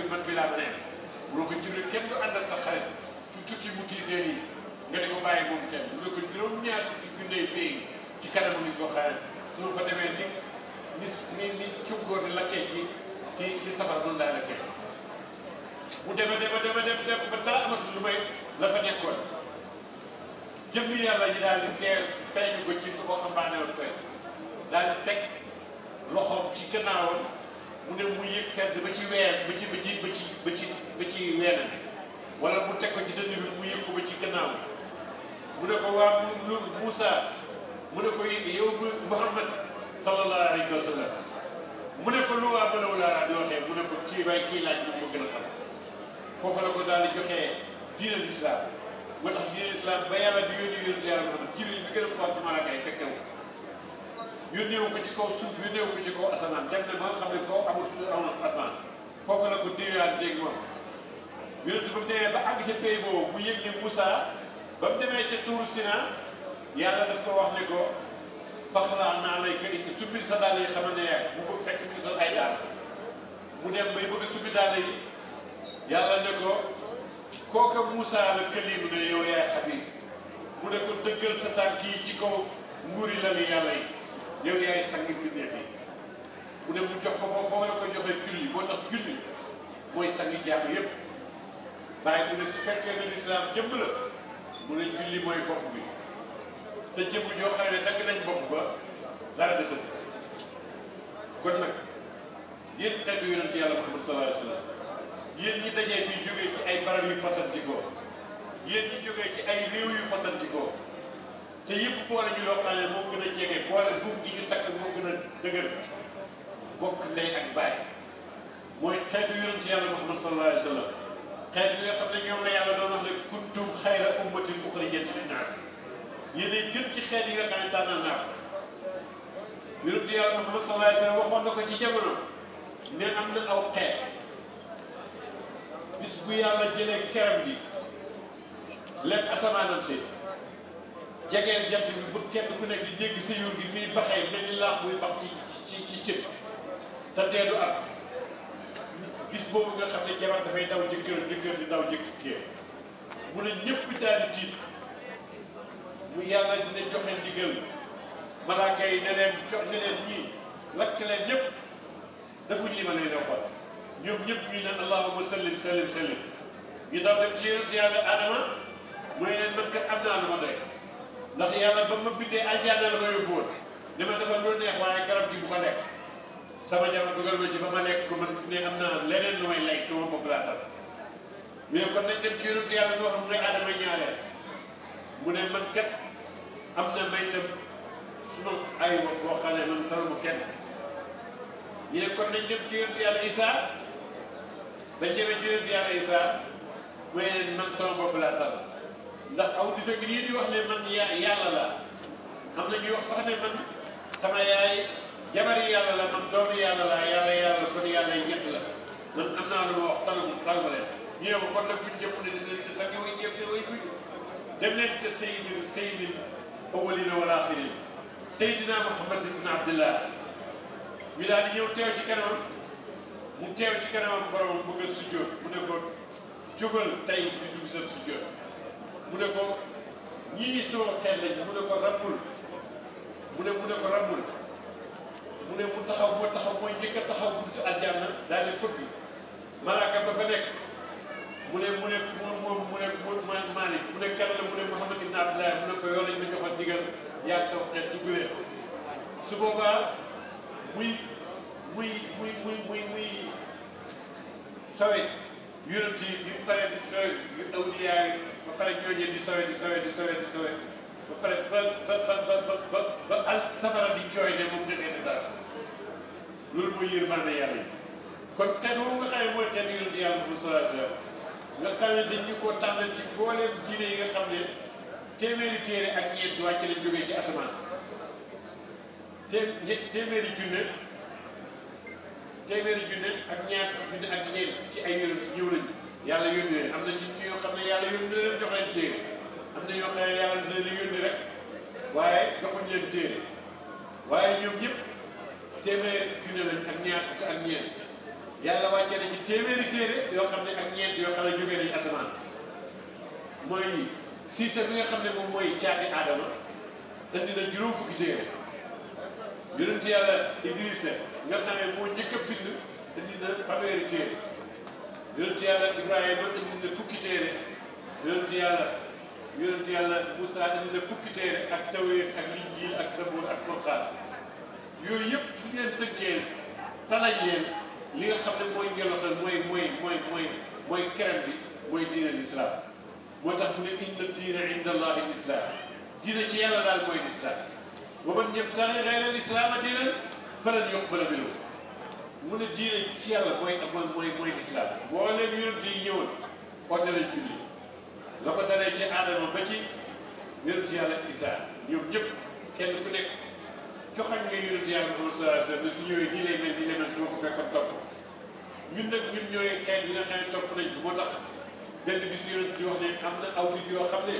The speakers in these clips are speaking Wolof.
Jibril man bi laa ma nekk mu ne ko Jibril kenn du ànd ak sa xarit su tukki mu tiisee nii nga di ko bàyyi moom kenn mu ne ko juróom-ñaar fukki junney pay ci kanamu ni soo xarit su ma fa demee ni ni ni ni cunkoor di lakkee ci ci ci safara noonu laay lakkee mu deme deme deme dem dem ba dara amatul lu may la fa nekkoon jëmmi yàlla yi daal di teel feeñu ko ci ko xambaane woon tey daal di teg loxoom ci gannaawam mu ne mu yëg fedd ba ci weer ba ci ba ci ba ci ba ci ba ci weena bi wala mu teg ko ci dënn bi mu yëg ko ba ci gannaaw mu ne ko waa mu Moussa mu ne ko yow bu Muhammad sallallahu alayhi wa sallam mu ne ko lu waa bëlaw laa di waxee mu ne ko kii waay kii laaj moom ko gën a xam foofu la ko daal di joxee diina l'islam moo tax diina l'islam ba yàlla di yónni yónni yàlla Muhammad Jibril bi gën a fort ci malaaka yi fekke wu yónneewu ko ci kaw suuf yónneewu ko ci kaw asamaan dem na ba nga xam ne kaw amul suuf amul asamaan foofu la ko déeyaat dégg moom yónni ba mu demee ba àgg ca pays boobu mu yëg ne Moussa ba mu demee ca Tuuru Sina yàlla daf ko wax ne ko faxlaa naa lay ko indi suppi sa dàll yi xamal ne yaay mu bëgg fekk mu sol ay daal mu dem bay bëgg suppi dàll yi yàlla ne ko kooka Moussa la këlimu ne yow yaay Habib mu ne ko dëggal sa tànk yi ci kaw nguuri la ni yàlla yi yow yaay sang mbindeef yi mu ne mu jox ko foofu foofu la ko joxee julli moo tax julli mooy sangi jaam yépp waaye mu ne su fekkee ne lislaam jëmb la mu ne julli mooy bopp bi te jëmb joo xam ne dagg nañ bopp ba dara desati kon nag yéen xeetu yonent yàlla Muhammad sallallahu alayhi wa sallam yéen ñi dajee fii jógee ci ay barab yu fasantikoo yéen ñi jógee ci ay réew yu fasantikoo te yëpp boole ñu loo xam ne moo gën a jege boole buum gi ñu takk moo gën a dëgër bokk ndey ak baay mooy xeetu yonent yàlla Muhammad sallallahu alayhi wa sallam xeet bi nga xam ne ñoom la yàlla doon wax ne kuntum xayra ummatin uxrijat linnaas yéenay gën ci xeet yi nga xam ne tànnal naa ko yonent yàlla Muhammad sallallahu alayhi wa sallam waxoon na ko ci jamono ne am na aw xeet bis bu yàlla jëlee keram bi lekk asamaanam si jegeel jant bi bu kenn ku nekk di dégg sa yuur gi fii baxee mel ni laax buy bax ci ci ci cëb te teedu am bis boobu nga xam ne jabar dafay daw jëkkër jëkkër di daw jëkkër mu ne ñëpp daal di tiit mu yàlla dina joxe ndigal malaaka yi ne leen jox ne leen ñii lakk leen ñëpp defuñ li ma leen waxoon ñoom ñëpp ñu ne allahumma sallim sallim sallim ñu daw dem ci yonent yàlla adama mooy leen man kat am naa lu ma doy ndax yàlla ba ma bindee aljanna la ma yóbbu woon ne ma defal lu neex waaye garab gi bu ko lekk sama jabar dugal ma ci ba ma lekk ko man ne am naa leneen lu may lay sama bopp laa tal ñu ne kon nañ dem ci yonent yàlla ñoo xam ne adama ñaareel mu ne man kat am na may tam suma ay bopp boo xam ne man taluma kenn ñu ne kon nañ dem ci yonent yàlla Isa bañ demee ci yonent yàlla Isa mooy leen man sama bopp laa tal ndax aw di fekk nii di wax ne man ya yàlla la am na ñuy wax sax ne man sama yaay jabari yàlla la man doomu yàlla la yàlla yàlla kon yàlla yi ñett la man am naa lu ma wax taluma taluma leen ñu ne ko kon nag fuñ jëpp ne dinañ ci sax way ñëpp te way buy dem leen te sayyidin sayyidin awwalina wal axirin Seydina Muhammad ibn Abdillah ñu daal di ñëw teew ci kanamam mu teew ci kanamam boromam bëgg a sujjóot mu ne ko jógal tey di dugg seen sujjóot mu ne ko ñii sama xeet lañ mu ne ko rabbul mu ne mu ne ko rabbul mu ne mu taxaw moo taxaw mooy njëkk a taxaw buntu aljanna daal di fëgg malaaka ba fa nekk mu ne mu ne moom moom mu ne Malick mu ne kan la mu ne Mouhamad ibn Abdillah mu ne ko yow lañ ma joxoon digal yaag sama xeet dugg leen su boobaa muy muy muy muy muy muy sawe yonent yi bi mu paree di sawe yu awliyaa yi ba pare ñooñee di sawe di sawe di sawe di sawe ba pare ba ba ba ba ba ba al safara di jooy ne moom defee na dara loolu mooy yërmande yàlla yi kon xeet boobu nga xam ne mooy xeet yonent yàlla Muhammad sallallahu alayhi wa sallam nga xam ne dañ ñu koo tànnal ci mbooleem diine yi nga xam ne téeméeri téere ak ñeent wàcc lañ jógee ci asamaan té téeméeri junne téeméeri junne ak ñaar fukki junne ak ñeent ci ay yonent ñëw nañu yàlla yónni leen am na ci ñoo xam ne yàlla yónni leen jox leen téere am na ñoo xam ne yàlla dina leen yónni rek waaye joxuñ leen téere waaye ñoom ñëpp téeméeri junne lañ ak ñaar fukki ak ñeent yàlla wàccee na ci téeméeri téere yoo xam ne ak ñeent yoo xam ne jógee nañu asamaan mooy siisa bi nga xam ne moom mooy caati aadama indi na juróom fukki téere yonent yàlla Idrissa nga xam ne moo njëkk a bind indi na fanweeri téere yonent yàlla Ibrahima indi na fukki téere yonent yàlla yonent yàlla Moussa indi na fukki téere ak Tawreet ak Linjiil ak Sabuur ak Furqaan yooyu yëpp su ngeen tënkee talañ leen li nga xam ne mooy njëloxal mooy mooy mooy mooy mooy kerem bi mooy diine l'islam moo tax mu ne inna diina inda allahi l'islam diine ci yàlla daal mooy l'islam wa man yabtaghi ghayra al-islaama diinan falan yuqbala minhu mu ne diine ci yàlla mooy mooy mooy mooy l'islam boo leen yonent yi ñëwoon oote nañ julli la ko dalee ci aadama ba ci yonent yàlla Isaa ñoom ñëpp kenn ku nekk joxañ nga yonent yàlla Muhammad sallallahu alayhi wa sallam ne su ñëwee nii lay mel nii lay mel su ma ko fekkoon topp ñun nag ñun ñooy xeet bi nga xam ne topp nañ ko moo tax benn bis yonent di wax ne am na aw nit yoo xam ne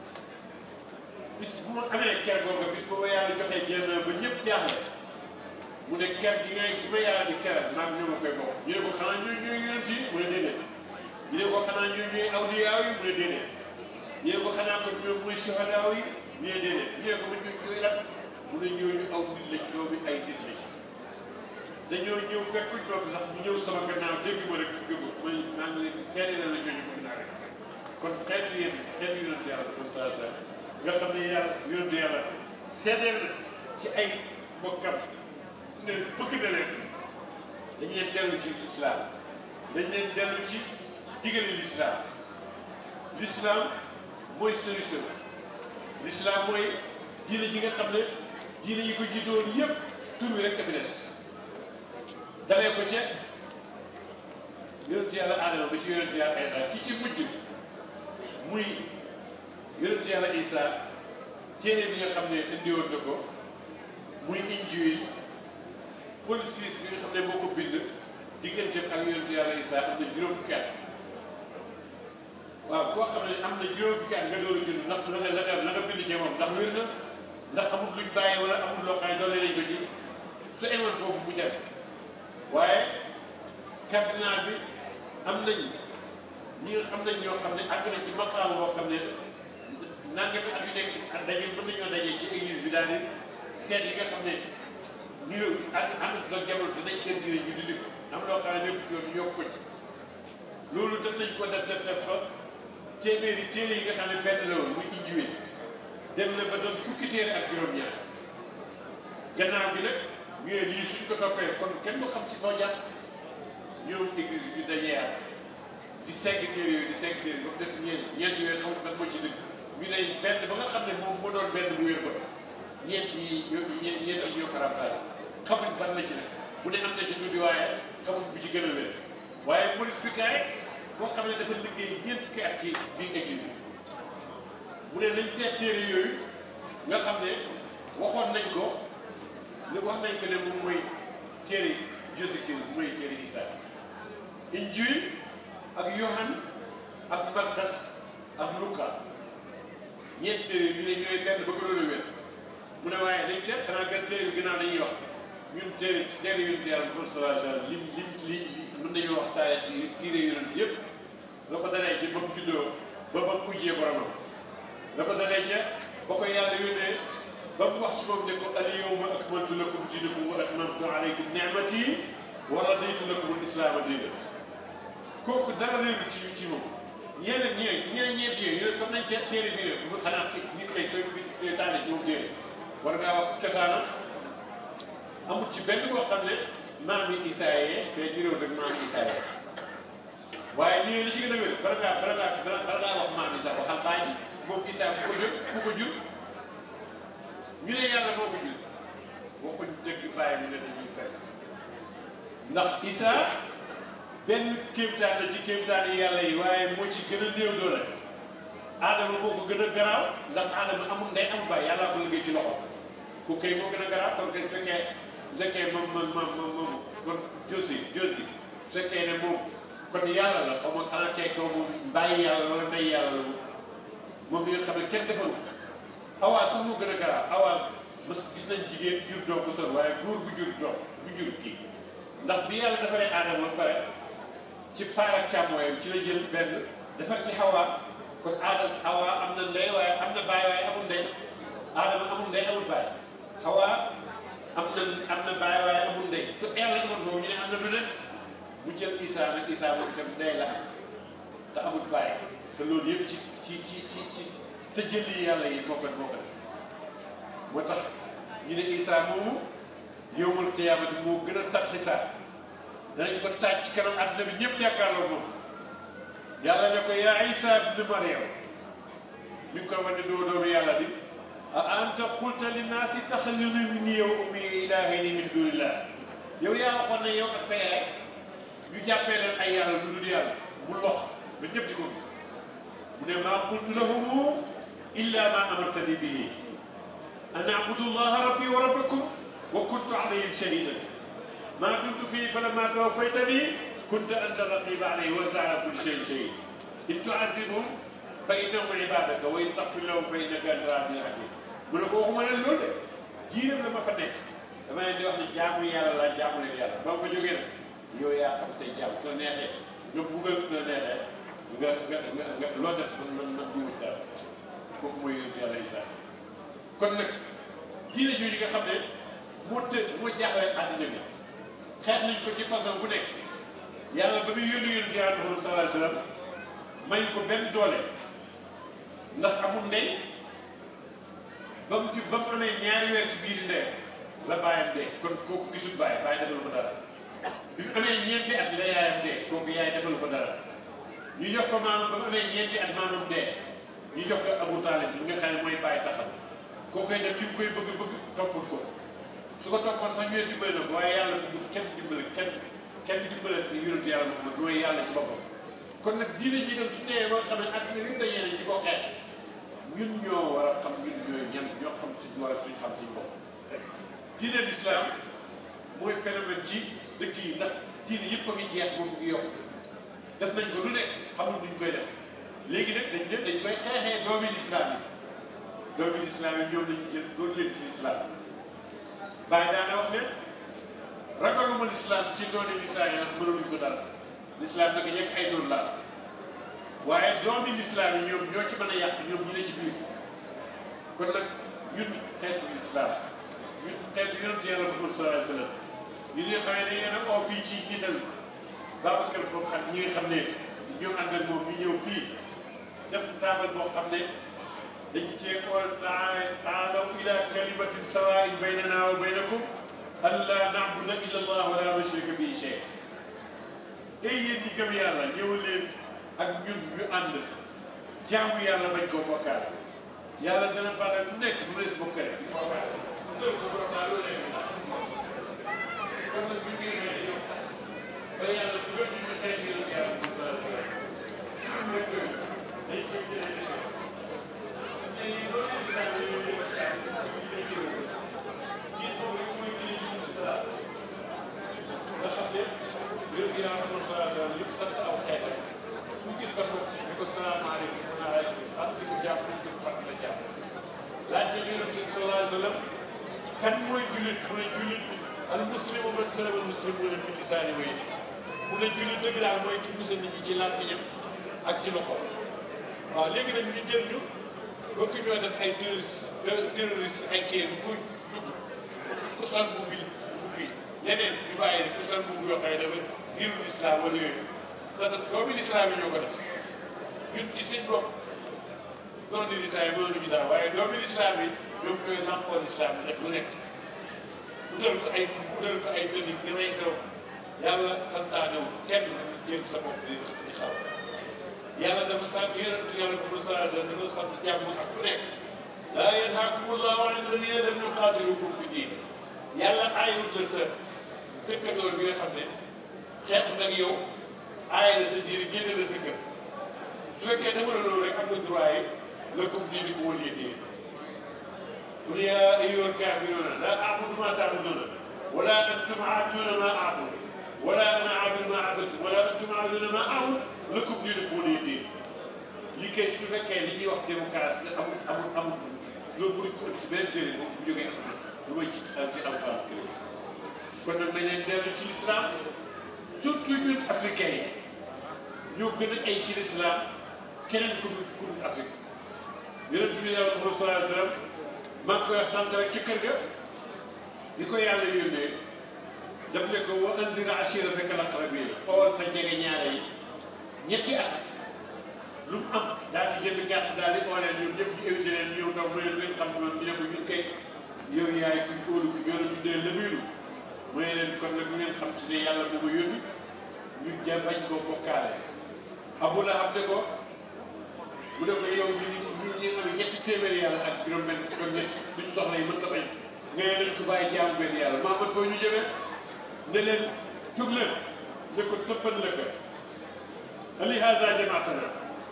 bis bu ma amee ker googu bis booba yàlla joxee jenn ba ñëpp jaaxle mu ne ker gi ngay gi ma yàlla di keral maam ñoo ma koy bokk ñu ne ko xanaa ñooy ñooy yonent yi mu ne déedéet ñu ne ko xanaa ñooy ñooy awliyaaw yi mu ne déedéet ñu ne ko xanaa ko ñoom mooy suhadaaw yi ñu ne déedéet ñu ne ko ma ñooy ñooy lan mu ne ñooñu aw nit lañ ñoomi ay nit lañ dañoo ñëw fekkuñ toog sax ñu ñëw sama gannaaw dégg ma rek gëmu may maa ngi leen di seede na la ñooñu bëgg naa rek kon xeetu yéen xeetu yonent yàlla pour ça ça nga xam ne yàlla yonent yàlla seedeel na ci ay bokkam ne bëgg na leen dañ leen dellu ci lislaam dañ leen dellu ci digale lislaam lislaam mooy solution lislaam mooy diine ji nga xam ne diine yi ko jiitoon yëpp tur wi rek dafa des dalee ko ca yonent yàlla Aadama ba ci yonent yàlla Aysa ki ci mujj muy yonent yàlla Isa téere bi nga xam ne indiwoon na ko muy Injiil policies bi nga xam ne moo ko bind digganteem ak yonent yàlla Isa am na juróom fukki at waaw koo xam ne am na juróom fukki at nga door a jund ndax la nga la nga la nga bind cee moom ndax wér na ndax amul luñ bàyyi wala amul loo xam ne doole nañ ko ci su emoon foofu bu dem waaye cardinal bi am nañ ñi nga xam nañ ñoo xam ne àgg nañ ci maqaam boo xam ne nangami at yu nekk ak daje mën nañoo dajee ci église bi daal di seet li nga xam ne ñu ak ànd ak jamono te nañ seen diine ñu dindi ko am loo xam ne nekk yoon ñu yokk ko ci loolu def nañ ko def def def fa téeméeri téere yi nga xam ne benn la woon muy Injiil dem na ba doon fukki téere ak juróom-ñaar gannaaw bi nag ñu ne lii suñ ko toppee kon kenn du xam ci foo jàpp ñoom église bi dajeeyaat di segg téere yooyu di segg téere ba mu des ñeent ñeent yooyu xamul ban moo ci dëgg ñu ne benn ba nga xam ne moom moo doon benn bu wér ba ñeent yi ñoo ñeent ñeent yi ñoo ko remplacé xamuñ ban la ci nag bu ne am na ci tuuti waaye xamuñ bu ci gën a wér waaye police bi kaay koo xam ne dafa liggéey ñeent fukki at ci biir église bi mu ne nañ seet téere yooyu nga xam ne waxoon nañ ko li wax nañ ko ne moom mooy téere Jésus Christ mooy téere Isa Injil ak Yohan ak Markas ak Luka ñeenti téere yu ne ñooy benn ba gënoon a wér mu ne waaye dañ seet xanaa gën téere bi gannaaw dañuy wax ñun téere téere yonent yàlla Muhammad sallallahu alayhi wa sallam lim lim li mën nañoo wax taarix yi siire yonent yëpp la ko dalee ci ba mu juddoo ba ba mu ujjee boromam la ko dalee ca ba ko yàlla yónnee ba mu wax ci moom ne ko al-yawma akmaltu lakum diinakum wa atmamtu alaykum ni'mati wa raditu lakum al-islaama diinan kooku dara réeru ci ci moom ñeneen ñeneen ñeneen ñeent yooyu yooyu comme nañ seet téere bi rek bu xanaa nit kay soo bi tànne ci moom téere war ngaa wax cosaanam amul ci benn boo xam ne maam yi Isaayee te niróo rek maam yi Isaayee waaye lii li ci gën a wér bala ngaa bala ngaa bala ngaa wax maam yi sax waxal baay bi moom Isaa ku ko jur ku ko jur ñu ne yàlla moo ko jur waxuñ dëgg bàyyi mu ne dañuy fekk ndax Isaa benn kéemtaan la ci kéemtaan yi yàlla yi waaye moo ci gën a néew doole Adama moo ko gën a garaaw ndax Adama amul ndey amul baay yàllaa ko liggéey ci loxo ku kay moo gën a garaaw kon kay su fekkee su fekkee moom moom moom moom kon Josi Josi su fekkee ne moom kon yàlla la xaw ma xanaa kay ko moom bàyyi yàlla wala ndey yàlla la moom bi nga xam ne kenn defaru awaa sax moo gën a garaaw awaa mas gis nañ jigéen jur doom bu sor waaye góor bu jur doom bu jur kii ndax bi yàlla defaree aadama ba pare ci faar ak càmmooyam ci la jël benn defar ci xawaa kon aadama xawaa am na ndey waaye am na baay waaye amul ndey aadama amul ndey amul baay xawaa am na am na baay waaye amul ndey su yàlla amoon foofu ñu ne am na lu des mu jël Isaa nag Isaa moom itam ndey la te amul baay te loolu yëpp ci ci ci ci ci te jëli yàlla yi moo ko moo ko def moo tax ñu ne Isaa moomu yowmal qiyaamati moo gën a tat xisaab danañ ko taaj ci kanam àdduna bi ñëpp yaakaarloo moom yàlla ne ko yaa Isaa ibn Maryam mi ngi koy wane doo doomu yàlla di a anta qulta linnaasi ittaxizuni wa ummii ilaahayni min duunillah yow yaa waxoon ne yow ak sa yaay ñu jàppee leen ay yàlla lu dul yàlla mu lox ba ñëpp di ko gis mu ne maa qultu lahum illa ma amartani bihi an a'budu llaha rabbi wa rabbakum wa kuntu alayhim shahidan maa dumtu fii falammaa tawaffaytanii kunta anta raqiiba alayhim wa anta alaa kulli shay'in shahiid in tu'azzibhum fa innahum ibaadaka wa in taghfir lahum fa innaka anta al-'aziizul hakiim mu ne ko waxuma leen loolu de jiiram la ma fa nekk dama leen di wax ne jaamu yàlla laa jaamu leen yàlla ba nga fa jógee nag yow yaa xam say jaam su la neexee nga buggal su la neexee nga nga nga nga loo def man man man jiwut daal kooku mooy yonent yàlla Isaa kon nag diine jooju nga xam ne moo të moo jaaxle àddina bi xeex nañ ko ci façon bu nekk yàlla ba muy yónni yonent yàlla Muhammad sallallahu alayhi wa sallam may ko benn doole ndax amul ndey ba mu ju ba mu amee ñaari weer ci biir ndey la bàyyam dee kon kooku gisul bàyyi bàyyi defalu ko dara bi mu amee ñeenti at la yaayam dee kooku yaay defalu ko dara ñu jox ko maamam ba mu amee ñeenti at maamam dee ñu jox ko Abu Talib bi nga xam ne mooy bàyyi taxam koo koy def li mu koy bëgg bëgg toppul ko su ko toppoon sax ñooy dimbale na ko waaye yàlla bu kenn dimbale kenn kenn dimbale yonent yàlla Muhammad mooy yàlla ci boppam kon nag diine ji dem su ñëwee ba nga xam ne àdduna yëpp dañee nañ di ko xeex ñun ñoo war a xam ñun ñooy ñan ñoo xam suñ war a suñ xam suñ bopp diine l'islam mooy phénomène ci dëkk yi ndax diine yëpp a ngi jeex moom mu ngi yokk def nañ ko lu nekk xamul nuñ koy def léegi nag dañ ne dañ koy xeexee doomi l'islam yi doomi l'islam yi ñoom lañu jël doon leen ci l'islam bàyyi daana wax ne ragaluma l'islam ci dooni l'islam yi nag mënaluñ ko dara l'islam nag ñekk ay doon laal waaye doomi l'islam yi ñoom ñoo ci mën a yàq ñoom ñu ne ci biir kon nag ñun xeetu l'islam ñun xeetu yonent yàlla Muhammad sallallahu alayhi wa sallam ñu ne xamee ne yéen a oo fii ci jiital Babacar moom ak ñi nga xam ne ñoom ànd ak moom ñu ñëw fii def taabal boo xam ne dañ cee ko taalaw ila kalimatin sawaa'in baynana wa baynakum allaa na'buda illa allah wa laa nushrika bihi shay'an tey yéen ñi gëm yàlla ñëw leen ak ñun ñu ànd jaamu yàlla bañ koo bokkaale yàlla dana baaxee lu nekk lu des bokkale dëgg ko borom daal loolu lekk kon nag bu ñu ñëwee yow ba yàlla dugal ñu ci xeex yi ci yàlla sa sa dañ koy dañ koy jëlee léegi loolu islam yi ñuy wax islam yi lay jëlee kii moom rek mooy jëlee ñu salaat nga xam ne yonent yi yàlla Muhammad sallallahu alayhi wa sallam li sant aw xeetam fu gis sa bopp ne ko salaamaaleykum wa rahmatulah am di ko jàpp nañ ko fàttali la jàpp laaj na yonent bi sallallahu alayhi wa sallam kan mooy jullit mu ne jullit al muslimu man salama al muslimuuna min lisaani wa yadihi mu ne jullit dëgg daal mooy ki musal nit ñi ci làmmiñam ak ci loxo waaw léegi nag ñu jël ñu bëgg ñoo def ay terroriste terroriste ay kii bu dugg ku sol bu bi bu bi leneen ñu bàyyi ku sol bu yoo xam ne dafa diirul islam wala yooyu te nag doomi islam yi ñoo ko def ñun ci seen bopp doon islam yi mënuñu dara waaye doomi islam yi ñoom ñooy nàmpoon islam bi def lu nekk utal ko ay utal ko ay dënnu di may sew yàlla santaanewul kenn jël sa bopp di di xaw yàlla dafa sant yonent yàlla bu mu saa dafa sant jàmm ak ku nekk laa yanhaakumu llaahu an alladina lam yuqaatilukum fi diin yàlla aayut la sa dëkkandoor bi nga xam ne xeex nag yow aay la sa diir génne la sa kër su fekkee dama la loolu rek am nga droit yi lakum diinukum waliya diin qul yaa ayyuhal kaafiruuna laa a'budu maa ta'buduuna wala antum aabiduuna maa a'budu wala ana aabidu maa abadtum wala antum aabiduuna maa a'budu lakum diinukum waliya diin li kay su fekkee li ñuy wax démocratie amul amul amul loolu bu ko ci beneen téere boobu bu jógee am lu may ci ci alquran kër kon nag nañ leen dellu ci lislaam surtout ñun africains yi ñoo gën a ay ci lislaam keneen ku dul ku dul Afrique yonent bi yàlla Muhammad sallallahu alayhi wa sallam maa ngi koy wax sant rek ci kër ga bi ko yàlla yónnee daf ne ko wa anzir ashiirataka al-aqrabiin xool sa jege ñaare yi ñetti at lu mu am daal di jënd gàtt daal di ooleen ñoom ñëpp ñu évité leen ñëw ndaw mu ne leen xam man ñu ne ko ñun kay yow yaay kuy óolu ku ñoo la tuddee lëbiiru mooy leen kon nag ngeen xam ci ne yàlla moo ma yónni ñu ja bañ koo fokkaale Abu Lahab ne ko mu ne ko yow ñu ñu ñu ñu am ñetti téeméeri yàlla ak juróom-benn fukk ak ñett suñu soxla yi mën ta bañ nga ne nañ ko bàyyi jaamu benn yàlla maa man foo ñu jëmee ne leen jóg leen ne ko tëbban la ko ali haza jamaatana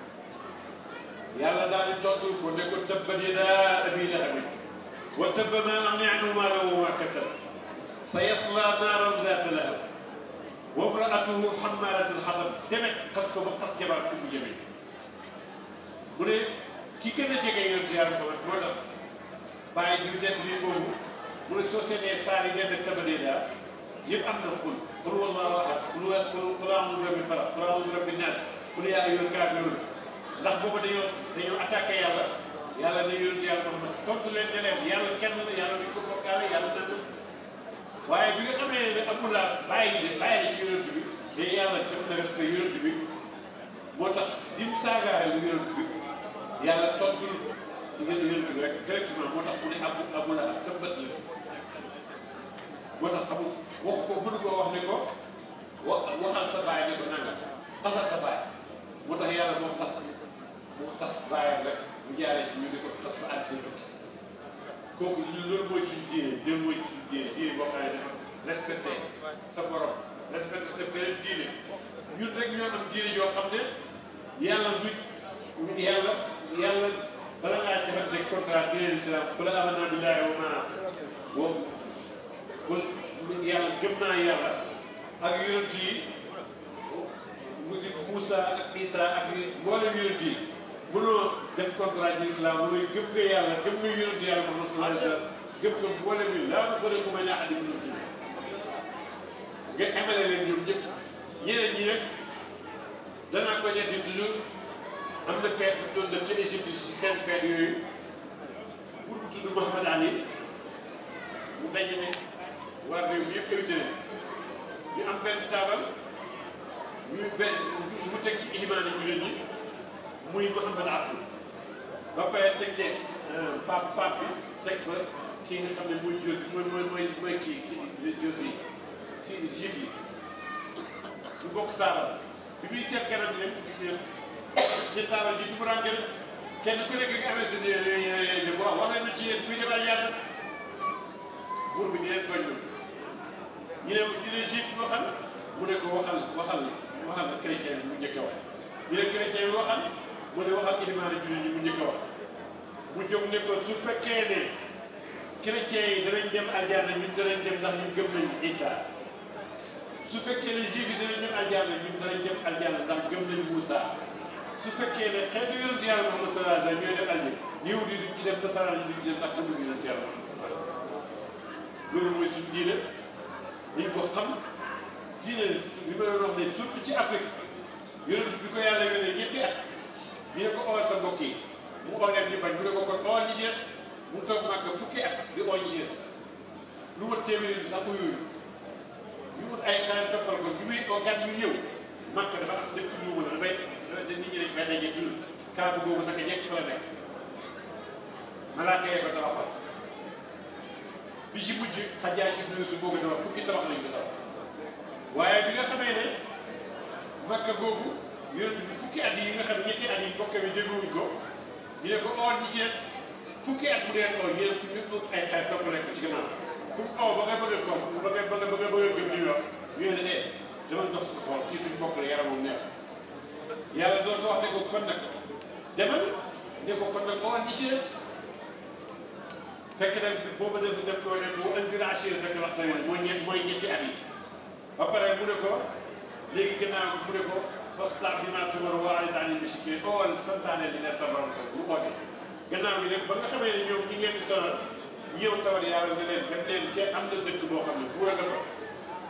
yàlla daal di tontu ko ne ko tabbat yadaa abii lahabin wa tabba maa aghnaa anhu maaluhu wa maa kasab sayaslaa naaran zaata lahab wa imra'atuhu hammaalatal hatab demet xas ko ba xas jabar bu jëmee mu ne ki gën a jege yonent yàlla Muhammad moo tax bàyyi ju nett lii foofu mu ne soo seetee saar yi dend ak tabbat yadaa yëpp am na xul qul wallaahu ahad qul qul a'uuzu bi rabbil falaq qul a'uuzu bi rabbin naas qul yaa ayyuhal kaafiruun ndax boobu dañoo dañoo attaqué yàlla yàlla ne yonent yàlla Muhammad tontu leen ne leen yàlla kenn la yàlla duñ ko bokkaale yàlla nan waaye bi nga xamee ne amul laa bàyyi de bàyyi ci yonent bi te yàlla jox na respect yonent bi moo tax bi mu saagaayoo yonent bi yàlla tontul yonent bi rek directement moo tax mu ne abu abu laa tëbbat la moo tax amul wax ko mënu koo wax ne ko wa waxal sa baay ne ko nanga xasal sa baay moo tax yàlla moo xas moo xas baayam rek mu jaaree ci ñu ne ko xas ba àddina tukki kooku loolu mooy suñu diine loolu mooy suñu diine diine boo xam ne dafa respecté sa borom respecté sa beneen diine ñun rek ñoo am diine yoo xam ne yàlla du yàlla yàlla bala ngaa defante contrat diine l'islam bala amanaa billaahi wa maa wa kon yàlla gëm naa yàlla ak yonent yi mu di Moussa ak Isa ak mboolem yonent yi mënoo def contrat ci islam mooy gëm nga yàlla gëm nga yonent yàlla Muhammad sallallahu alayhi wa sallam gëm nga mboolem yi laa nufarriqu bayna ahadin minhum nga emale leen ñoom ñëpp ñeneen ñi rek danaa ko ñetti toujours am na feet bu doon def ci Égypte ci seen feet yooyu pour bu tudd Mouhamad Ali mu dajale waa réew mi yëpp invité leen ñu am benn taabal ñuy benn mu teg ci ilimaani jullit ñi muy Mouhamad Abdou ba pare teg ci pape pape bi teg fa kii nga xam ne muy Josi mooy mooy mooy mooy kii kii Josi si juif yi ñu bokk taabal bi muy seet kanam bi rek gis ngeen ci taabal ji tumuraanke na kenn ku nekk nga amee sa yéen yéen yéen wax wax leen na ci yéen kuy defal yàlla buur bi di leen tooñ ñu ne ñu ne juif bi waxal mu ne ko waxal waxal waxal chrétien bi mu njëkk a wax ñu ne chrétien bi waxal mu ne waxal ilimaani jullit ñi mu njëkk a wax mu jóg ne ko su fekkee ne chrétien yi danañ dem aljanna ñun danañ dem ndax ñun gëm nañu Isa su fekkee ne juif yi danañ dem aljanna ñun danañ dem aljanna ndax gëm nañu Moussa su fekkee ne xeetu yonent yàlla Muhammad sallallahu alayhi wa sallam ñooy dem aljanna yahudi yi duñ ci dem nasaraan yi duñ ci dem ndax gëm nañu yonent yàlla Muhammad sallallahu alayhi wa sallam loolu mooy suñu diine dañ ko xam diine li ma doon wax ne surtout ci Afrique yonent bi ko yàlla yónnee ñetti at ñu ne ko ool sa mbokk yi mu oo leen ñu bañ mu ne ko kon ool ñi ci des mu toog màgg fukki at di oo ñi ci des lu ma téeméeri bi sax uyuyu ñu ut ay xale toppal ko ñu muy oo gan ñu ñëw màgg dafa am dëkk ñu mën a dafay nit ñi dañ fay daje toujours kaabu boobu naka ñekk fa la nekk malaaka yee ko tabaxal bi ci mujj xajaaj ibnu Yuusuf boo ko tabax fukki tabax lañ ko tabax waaye bi nga xamee ne makka googu yonent bi fukki at yi nga xam ñetti at yi mbokk bi dégluwuñ ko ñu ne ko ool ñi ci des fukki at mu dee ool yéen ñu ut ay xale toppale ko ci gannaaw pour oo ba nga bëgg a koom ba nga ba nga ba nga bëgg a gëm li ñu wax ñu ne eh dama dox sa xool kii suñu mbokk la yaramam neex yàlla doon ko wax ne ko kon nag demal ne ko kon nag ool ñi ci des fekk nag boobu def def ko ne bu anzir ashiratakal aqrabiin mooy ñett mooy ñetti at yi ba pare mu ne ko léegi gannaaw mu ne ko fastaq bimaa tu'mar wa a'rid anil mushrikiin ool santaane li ne sa borom sa bu oote gannaaw gi nag ba nga xamee ne ñoom ñi ngeen di sonal ñëw tawal yàlla ne leen dem leen ca am na dëkk boo xam ne buur a nga fa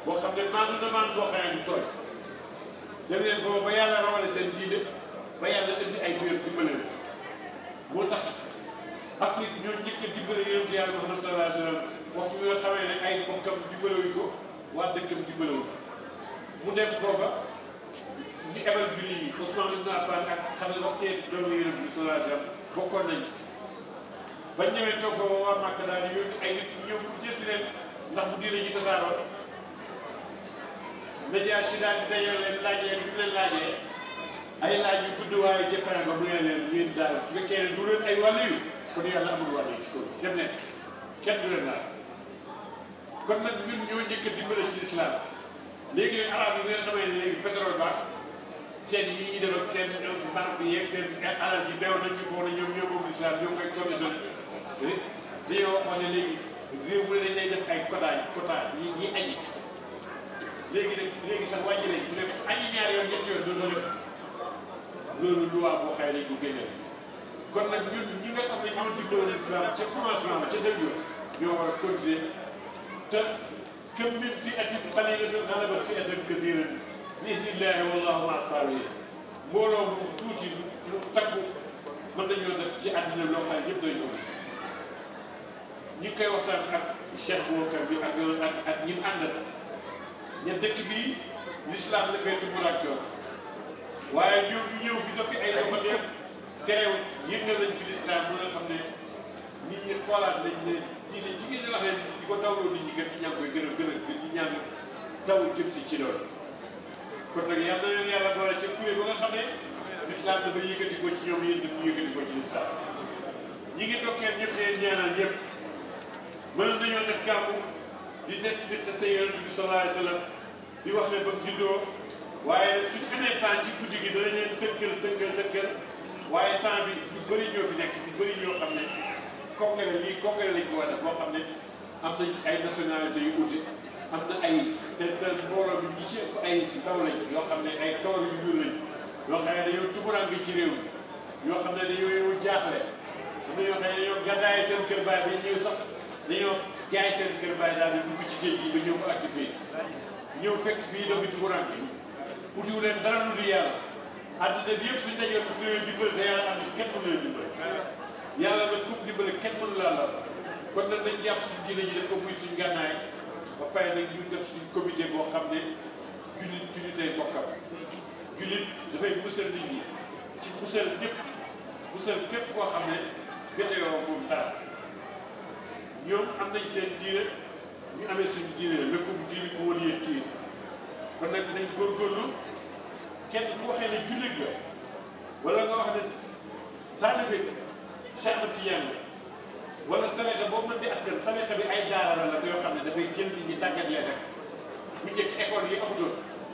boo xam ne maandu na maandu boo xamee du tooy dem leen foofu ba yàlla rawale seen diine ba yàlla indi ay mbir dimbale leen moo tax Afrique ñoo njëkk a dimbale yonent yàlla Muhammad sallallahu alayhi wa sallam waxtu bi nga xamee ne ay bokkam dimbalewuñ ko waa dëkkam dimbalewuñ mu dem foofa ñu ebal bi nii Ousmane Ibn Affan ak xam ne waxtee doomu yonent bi sallallahu alayhi wa sallam bokkoon nañ ci bañ ñëwee toog foofa waa Màkka daal di yónni ay nit ñëw pour jël si leen ndax bu diine ji tasaaroo média si daal di dajale leen laaj leen bi mu leen laajee ay laaj yu gudd waaye jëfandikoo ba mu ne leen yéen daal su fekkee ne du leen ay wàll yu kon yàlla amul wàll yu ci kaw dem leen kenn du leen laal kon nag ñun ñoo njëkk a dimbale ci islam léegi nag arab yi nga xamee ne léegi pétrole ba seen yi ñuy def ak seen banque bi yeeg seen alal ji beew nañ ñu foog ne ñoom ñoo moom islam ñoo koy commission dañoo waxoon ne léegi réew mu ne dañ lay def ay quotas quotas ñi ñi añi léegi nag léegi sax wàññi nañ ne añi ñaari yoon ñetti yoon dootoo def loolu loi boo xëy nañ ko génneel kon nag ñun ñi nga xam ne ñoo dimbaloon islam ca commencement ba ca début ñoo war a continuer te këm min fi atin qaliilatin ghalabat fi'atan kasiiratan bi idnillaahi wallaahu ma'a saabiriin mbooloo mu tuuti lu takku mën nañoo def ci àddina loo xam ne ñëpp dañu ko gis ñi ngi koy waxtaan ak Cheikh Boubacar bi ak ak ak ñi mu àndal ña dëkk bii l'islam dafay tumuraankewoon waaye ñoom ñu ñëw fi def fi ay doxateem terew yëg na lañ ci l'islam bu nga xam ne nit ñi xoolaat nañ ne diine ji ngeen di wax ne di ko dawloo nit ñi gën di ñaan koy gën a gën a gën di ñaan taw jëm si ci loolu kon nag yal na leen yàlla boole ca kuréel ba nga xam ne l'islam dafa yëkkati ko ci ñoom yéen ñu yëkkati ko ci l'islam ñi ngi dokkeel ñëpp leen ñaanal ñëpp mënoon nañoo def gàmmu di nekk nit te sa yonent bi sallallahu alayhi wa sallam di wax ne ba mu juddoo waaye suñu amee temps ci guddi gi danañ leen tënkal tënkal tënkal waaye temps bi ñu bëri ñoo fi nekk ñu bëri ñoo xam ne congrès lii congrès lañ ko war a def boo xam ne am nañ ay nationalité yu uute am na ay te te mbooloo bi ñi ci ëpp ay ndaw lañ yoo xam ne ay kawar yu ñuul lañ yoo xam ne dañoo tumuraan ci réew mi yoo xam ne dañoo yow jaaxle am na yoo xam ne dañoo gàddaay seen kër baay ba ñëw sax dañoo jaay seen kër baay daal di dugg ci géej gi ba ñëw ko acti fii ñëw fekk fii dafa tumuraan bi utiwu leen dara lu di yàlla àddina bi yëpp suñu dajoon ku leen dimbale te yàlla am na kenn mënu leen dimbale yàlla nag ku dimbale kenn mënu laa la kon nag dañ jàpp suñu diine ji def ko muy suñu gànnaay ba pare nag ñu def suñu comité boo xam ne jullit jullitay bokkam jullit dafay musal nit ñi ci musal ñëpp musal képp koo xam ne joteyoo moom dara ñoom am nañ seen diine ñu amee suñu diine lëkkum diine ko woon yéen tiir kon nag dinañ góorgóorlu kenn ku waxee ne jullit la wala nga wax ne taalibe Cheikh Ahmad Tidiane la wala tarixa boobu mën di askan tarixa bi ay daara la la yoo xam ne dafay jël nit ñi tàggat leen rek bu njëkk école yi amutoon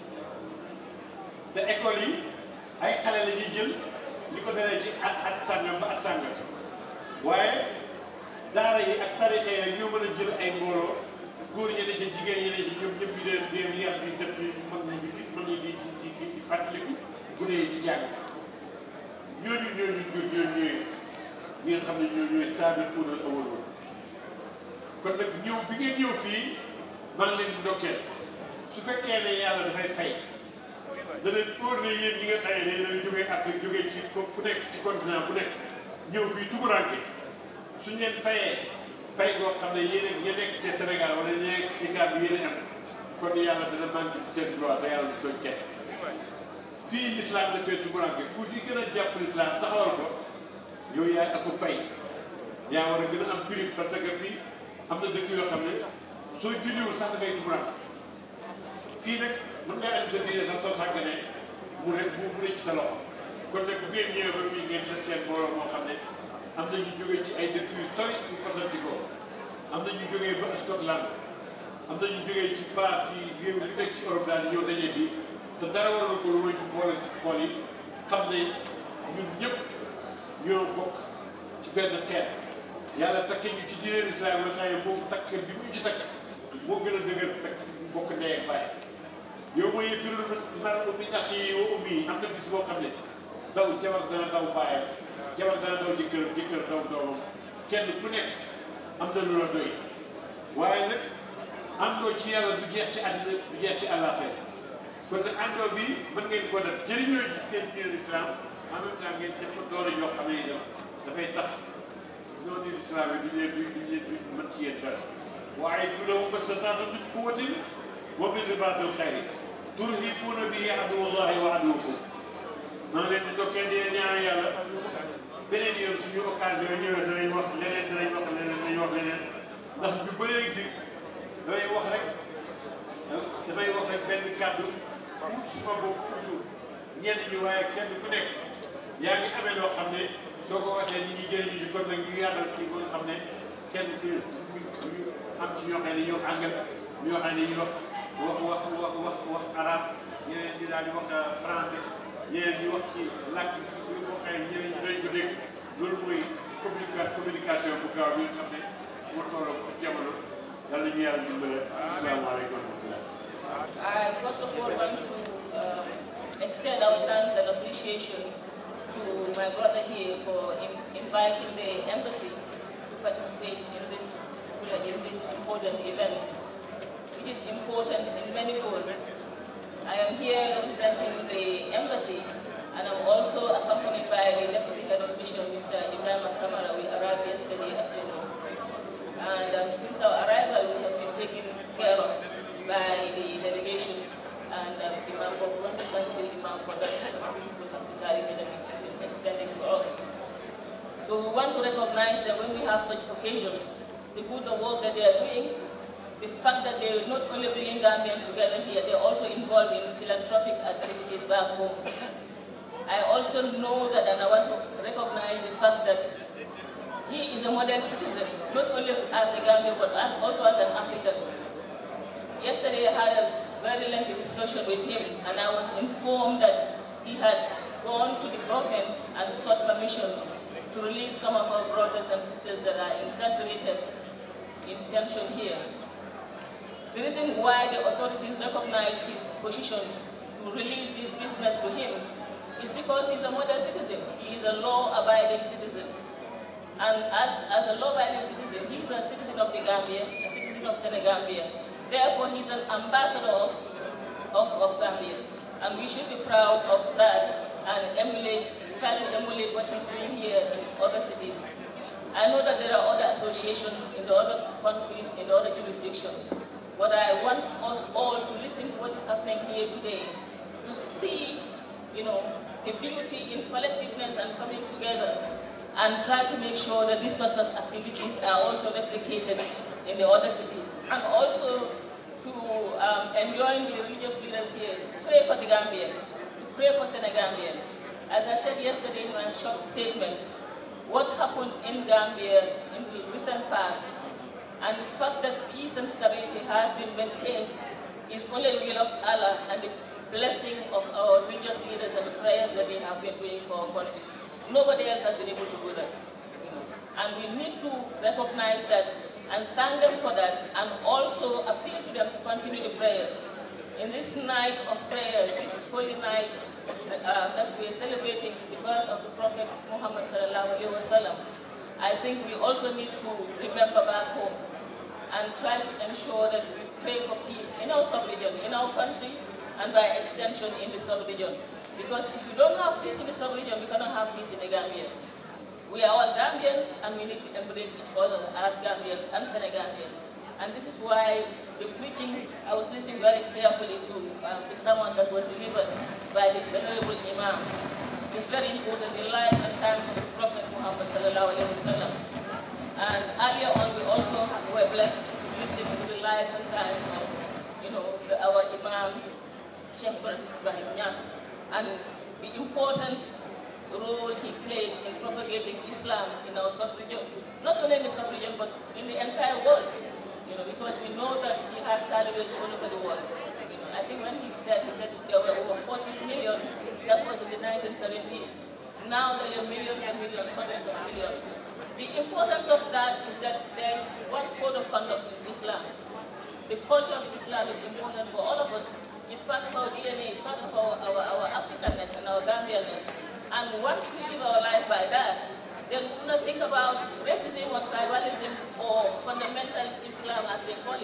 te école yi ay xale la ñuy jël li ko dalee ci at at sàngam ba at sàngam waaye daara yi ak tarixa yi ñoo mën a jël ay mbooloo góor ñi ne ci jigéen ñi ne ci ñoom ñëpp ñu leen di leen yar di def ni mag ñi di mag ñi di di di di fàttaliku gune yi di jàng ñooñu ñooñu ñooñu ñooñu ñi nga xam ne ñoo ñooy saabiquuna al-awwaluun kon nag ñëw bi ngeen ñëw fii man leen di ndokkeel su fekkee ne yàlla dafay fay da leen óor ne yéen ñi nga xëy ne dañu jógee Afrique jógee ci ku nekk ci continent bu nekk ñëw fii tumuranke suñ leen fayee fay goo xam ne yéen a ña nekk ci Sénégal wala ña nekk ci Gambie yéen a am kon yàlla dana manqué ci seen droit te yàlla du tooñ kenn fii l'islam dafay tumuranke ku fi gën a jàpp l'islam taxawal ko yow yaay ëpp pay yaa war a gën a am prix parce que fii am na dëkk yoo xam ne soo julliwul sax dangay tumuranke fii nag mën ngaa am sa diine sax soo sàgganee mu rek mu mu ne ci sa loxo kon nag bu ngeen ñëwee ba fii ngeen def seen mbooloo moo xam ne am na ñu jógee ci ay dëkk yu sori yu fasanti ko am na ñu jógee ba Scotland am na ñu jógee ci place yi réew yi nekk ci Europe daal di ñëw dajee fii te dara waral ko lu may ñu boole si xool yi xam ne ñun ñëpp ñoo bokk ci benn xeet yàlla takke ñu ci diine islam nga xam ne moom takk bi mu ci takk moo gën a dëgër takk bokk ndey ak baay yow mooy firul mar min axi wa ummi am na bis boo xam ne daw jabar dana daw baayam jabar dana daw jëkkër jëkkër daw doomam kenn ku nekk am na lu la doy waaye nag àndoo ci yàlla du jeex ci àddina du jeex ci àllaaxira kon nag àndoo bi mën ngeen ko def jëriñoo ci seen diine islam en même temps ngeen def ko doole yoo xam ne itam dafay tax noonu islam yi duñ leen duñ leen duñ mën ci yéen dara waaye du la ma sa taata duñ ko watin wa bi ribaatil xayri turhibuuna bihi aduwallahi wa aduwakum maa ngi leen di dokkee di ñaan yàlla beneen yoon suñu occasion ñëwee danañ wax leneen danañ wax leneen danañ wax leneen ndax ñu bëree ci damay wax rek damay wax rek benn kàddu wut suma bopp toujours ñenn ñi waaye kenn ku nekk yaa ngi amee loo xam ne soo ko waxee nit ñi jëriñu ci kon nag ñu yaatal kii ba nga xam ne kenn ku ñu am ci ñoo xam ne ñoo àngal ñoo xam ne ñu wax wax wax wax wax wax arabe ñeneen ñi daal di wax français ñeneen ñi wax ci làkk bi bu waxee ñeneen ñi dañ ko dégg loolu mooy communica communication bu gaaw bi nga xam ne moo tolloo si jamono yàlla ñu yàlla dimbale asalaamaaleykum wa rahmatulah. I first of all want to um, extend our thanks and appreciation to my brother here for in, inviting the embassy to participate in this in this important event, which is important in many folds. I am here representing the embassy, and I'm also accompanied by the Deputy Head of Mission, Mr. Ibrahim Kamara. We arrived yesterday afternoon. And um, since our arrival, we have been taken care of by the delegation and um, Imam Bob, wonderful Imam for that beautiful hospitality that you've been extending to us. So we want to recognize that when we have such occasions, the good work that they are doing, the fact that they're not only bringing Gambians together here, they're also involved in philanthropic activities back home. I also know that, and I want to recognize the fact that he is a modern citizen, not only as a Gambian, but also as an African. Yesterday I had a very lengthy discussion with him, and I was informed that he had gone to the government and sought permission to release some of our brothers and sisters that are incarcerated in detention here. The reason why the authorities recognize his position to release these prisoners to him is because he's a model citizen. He is a law-abiding citizen. And as, as a law-abiding citizen, he's a citizen of the Gambia, a citizen of Senegambia. Therefore, he's an ambassador of, of, of Gambia. And we should be proud of that and emulate, try to emulate what he's doing here in other cities. I know that there are other associations in the other countries, in the other jurisdictions. But I want us all to listen to what is happening here today, to see, you know, the beauty in collectiveness and coming together, and try to make sure that these sorts of activities are also replicated in the other cities. And also to um, enjoin the religious leaders here to pray for the Gambia, to pray for Senegambia. As I said yesterday in my short statement, what happened in Gambia in the recent past and the fact that peace and stability has been maintained is only the will of Allah and the blessing of our religious leaders and the prayers that they have been doing for our country. Nobody else has been able to do that. And we need to recognize that and thank them for that and also appeal to them to continue the prayers. In this night of prayer, this holy night uh, that we are celebrating the birth of the Prophet Muhammad sallallahu alaihi wasallam, I think we also need to remember back home and try to ensure that we pray for peace in our sub-region, in our country, and by extension in the sub-region. Because if we don't have peace in the sub-region, we cannot have peace in the Gambia. We are all Gambians, and we need to embrace each other as Gambians and Senegambians. And this is why the preaching, I was listening very carefully to um, the sermon that was delivered by the Venerable Imam. It's very important, the life and times of the Prophet Muhammad sallallahu alaihi wasallam. And earlier on, we also were blessed to listen to the life and times of, you know, the, our Imam, Sheikh Ibrahim Nyas, and the important role he played in propagating Islam in our sub-region, not only in the sub-region, but in the entire world. You know, because we know that he has followers all over the world. You know, I think when he said, he said there were over 40 million, that was in the 1970s. Now there are millions and millions, hundreds of millions. The importance of that is that there is one code of conduct in Islam. The culture of Islam is important for all of us. It's part of our DNA, it's part of our, our, our Africanness and our Gambianness. And once we live our life by that, then we do not think about racism or tribalism or fundamental Islam as they call it.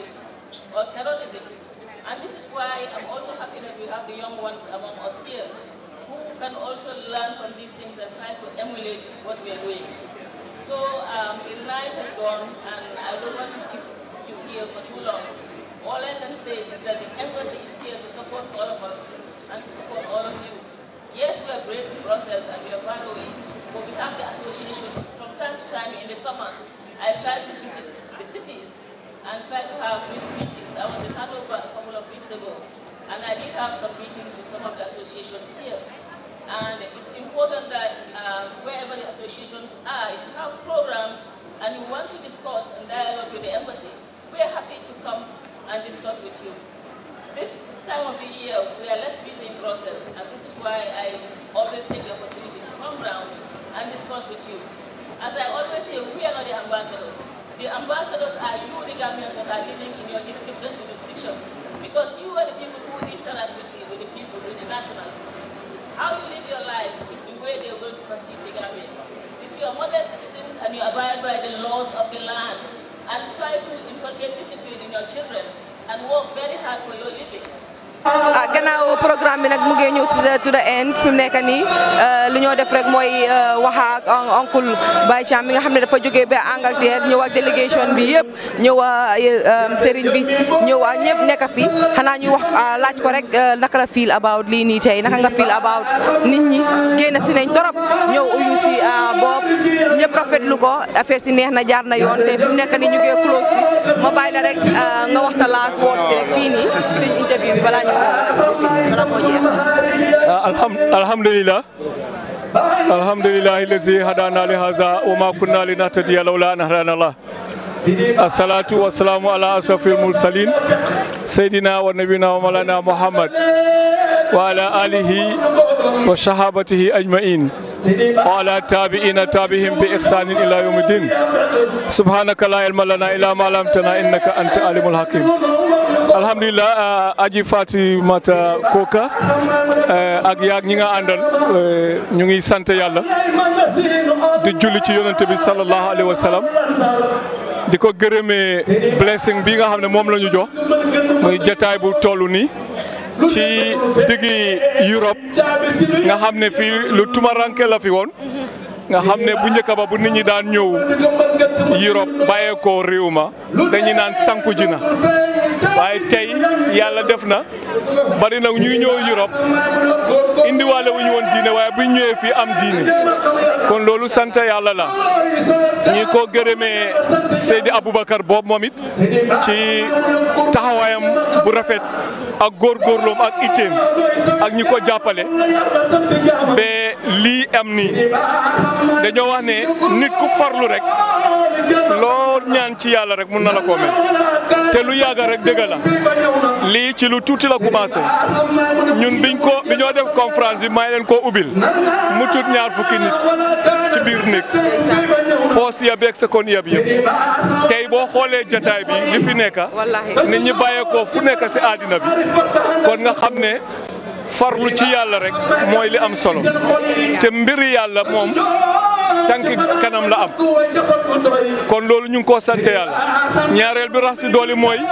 or terrorism. And this is why I'm also happy that we have the young ones among us here who can also learn from these things and try to emulate what we are doing. So um, the night has gone and I don't want to keep you here for too long. All I can say is that the embassy is here to support all of us and to support all of you. Yes, we are based in Brussels and we are far away, but we have the associations. From time to time in the summer, I try to visit the cities and try to have meetings. I was in Hanover a couple of weeks ago, and I did have some meetings with some of the associations here. And it's important that um, wherever the associations are, if you have programs and you want to discuss and dialogue with the embassy, we are happy to come and discuss with you. This time of the year, we are less busy in Brussels, and this is why I always take the opportunity to come round and discuss with you. As I always say, we are not the ambassadors. The ambassadors are you, the Gambians that are living in your different jurisdictions, because you are the people who interact with the, with the people, with the nationals. How you live your life is the way they're going to perceive the Gambian. If you are model citizens and you abide by the laws of the land and try to inculcate discipline in your children and work very hard for your living, ah gannaaw programme bi nag mu ngi ñëw to the to the end fi mu nekk nii li ñoo def rek mooy wax ak oncle Baye Cham mi nga xam ne dafa jógee ba Angleterre ñëw ak délégation bi yëpp ñëw sëriñ bi ñëw ñëpp nekk fi xanaa ñu wax laaj ko rek naka la feel about lii nii tey naka nga feel about nit ñi génn si nañ torop ñëw uyu si bopp ñëpp rafetlu ko affaire si neex na jaar na yoon te fi mu nekk nii ñu ngi close si ma bàyyi la rek nga wax sa last word si rek fii nii suñ interview bi balaa alhamdulillah alhamdulillah الذي هدانا لهذا وما كنا لنهتدي لولا ان هدانا الله الصلاة والسلام على أشرف المرسلين سيدنا ونبينا ومولانا محمد وعلى آله وصحابته أجمعين وعلى تابعين تابعهم بإحسان إلى يوم الدين سبحانك لا علم لنا إلا ما علمتنا إنك أنت العليم الحكيم alhamdulillah aji fatimata koka ak yaag ñi nga àndal ñu ngi sant yàlla di julli ci yonente bi sallallahu alayhi wa sallam di ko gërëmee blessing bi nga xam ne moom la ñu jox muy jataay bu toll nii ci diggi Europe nga xam ne fii lu tumaranke la fi woon nga xam ne bu njëkk ba bu nit ñi daan ñëw Europe bàyyeekoo réew ma dañuy naan sanku ji na waaye tey yàlla def na bari na ñuy ñëw Europe indiwaale wu ñu woon diine waaye bu ñëwee fii am diine kon loolu sant yàlla la ñi ko gërëmee Seydi Aboubacar boobu moom it ci taxawaayam bu rafet ak góorgóorloom ak itteem ak ñi ko jàppale ba lii am nii dañoo wax ne nit ku farlu rek loo ñaan ci yàlla rek mun na la ko mel te lu yàgga rek dëgg la lii ci lu tuuti la commencé ñun biñ ko bi ñoo def conférence bi may leen koo ubbil mu tut ñaar fukki nit ci biir néeg foos ya beeg sekoon yab yëpp tey boo xoolee jataay bi li fi nekk nit ñi bàyyeekoo fu nekk si àddina bi kon nga xam ne farlu ci yàlla rek mooy li am solo te mbiri yàlla moom tànki kanam la am kon loolu ñu ngi koo sant yàlla ñaareel bi rax si dooli mooy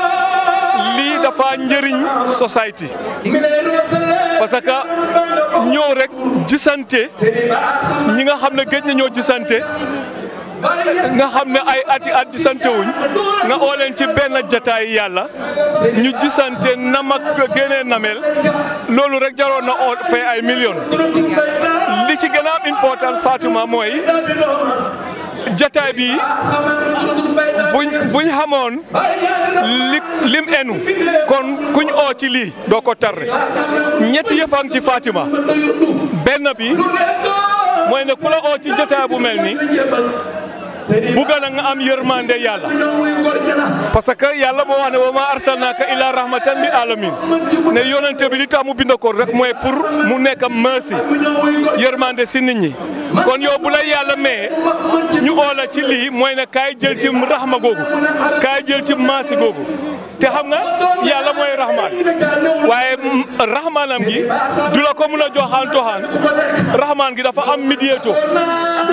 lii dafa njëriñ society parce que ñëw rek gisante ñi nga xam ne géej na ñoo gisante nga xam ne ay ati at gisante wuñ nga oo leen ci benn jataay yàlla ñu gisante nam ak génnee namel loolu rek jaroon na oo fay ay millions li ci gën a am important Fatuma mooy jataay bi buñ buñ xamoon li lim enu kon kuñ oo ci lii doo ko tarre ñetti yëfang ci Fatima benn bi mooy ne ku la oo ci jataay bu mel ni buga na nga am yërmande yàlla parce que yàlla moo wax ne wa ma arsalnaka illa rahmatan lil alamin ne yonente bi li tax mu bind ko rek mooy pour mu nekk merci yërmande si nit ñi kon yow bu la yàlla mee ñu oola ci lii mooy ne kaay jël ci rahma googu kaay jël ci maasi googu te xam nga yàlla mooy rahmaan waaye rahmaanam gi du la ko mun a joxaan joxaan rahmaan gi dafa am médiateur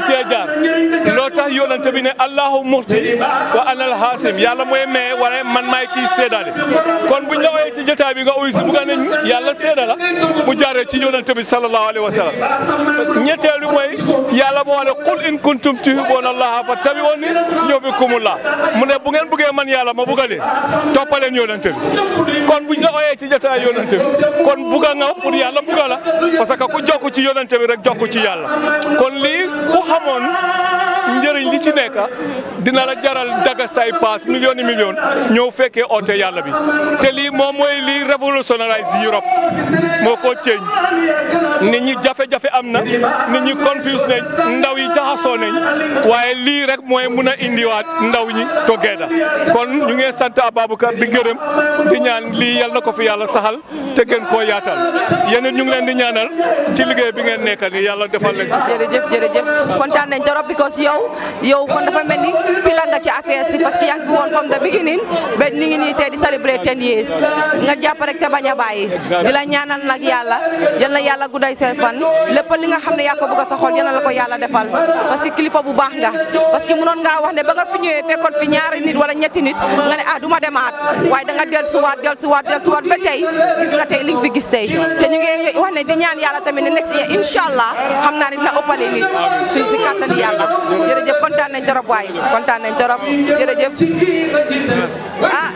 cee jaar loo tax yonente bi ne allahu muxti wa anal hasim yàlla mooy maye wala man maay kii séedaale kon buñ la ooyee ci jotaay bi nga uyu si bugga nañ yàlla séeda la mu jaaree ci yonente bi sallallahu alayhi wa sallam ñetteel bi mooy yàlla moo ne qul in kuntum tuhibbuuna allaha fattabi'uuni yuhbibkumullah mu ne bu ngeen buggee man yàlla ma bugga leen toppaleen yonente bi kon buñ la ooyee ci jotaay yonente bi kon bugga nga pour yàlla bugga la parce que ku jokk ci yonente bi rek jokk ci yàlla kon lii ku xamoon njëriñ li ci nekk dina la jaral daga say paas millions yi millions ñëw fekkee oote yàlla bi te lii moom mooy lii révolutionnarise Europe moo ko ceeñ nit ñi jafe-jafe am na nit ñi confuse nañ ndaw yi jaxasoo nañ waaye lii rek mooy mun a indiwaat ndaw ñi together kon ñu ngi sant Ababacar di gërëm di ñaan lii yal na ko fi yàlla saxal te gën koo yaatal yéen ñu ngi leen di ñaanal ci liggéey bi ngeen nekk ni yàlla defal leen ci jërëjëf jërëjëf kontaan nañ trop because yow yow kon dafa mel ni pila nga ci affaire si parce que yaa ngi fi woon from the beginning ba ni ngi nii tey di celebrate ten years nga jàpp rek te bañ a bàyyi di la ñaanal nag yàlla yal na yàlla gudday seen fan lépp li nga xam ne yaa ko bëgg a sa xol yal na la ko yàlla defal parce que kilifa bu baax nga parce que mënoon ngaa wax ne ba nga fi ñëwee fekkoon fi ñaari nit wala ñetti nit nga ne ah du ma demaat waaye da nga dellusiwaat dellusiwaat dellusiwaat ba tey gis nga tey li nga fi gis tey te ñu ngi wax ne di ñaan yàlla tamit ne next year incha allah xam naa ne dina ëppale nit suñ si kàttan yàlla jërëjëf kontaan nañ torop waay kontaan nañ torop jërëjëf ah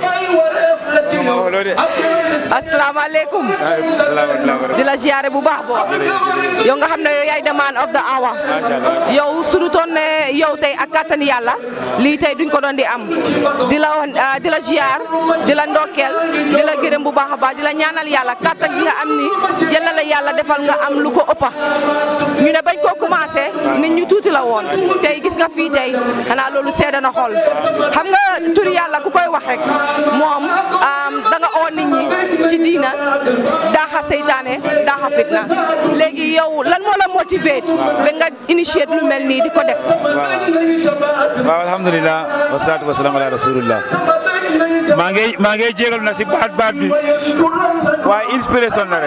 asalaamaaleykum di la ziare bu baax boo yow nga xam ne yow yaay the man of the hour yow suñu toon ne yow tey ak kàttan yàlla lii tey duñ ko doon di am di la wax di la ziar di la ndokkeel di la gërëm bu baax a baax di la ñaanal yàlla kàttan gi nga am ni yal na la yàlla defal nga am lu ko ëppa ñu ne bañ koo commencé nit ñu tuuti la woon tey gis nga fii tey xanaa loolu seeda na xol xam nga turi yàlla ku koy wax rek moom da nga oo nit ñi ci diina daaxa seytaane daaxa fitna léegi yow lan moo la motivé ba nga initié lu mel nii di ko def waaw alhamdulilah wasalaatu wasalaam ala rasulillah maa ngi maa ngi jégalu na si baat baat bi waaye inspiration la rek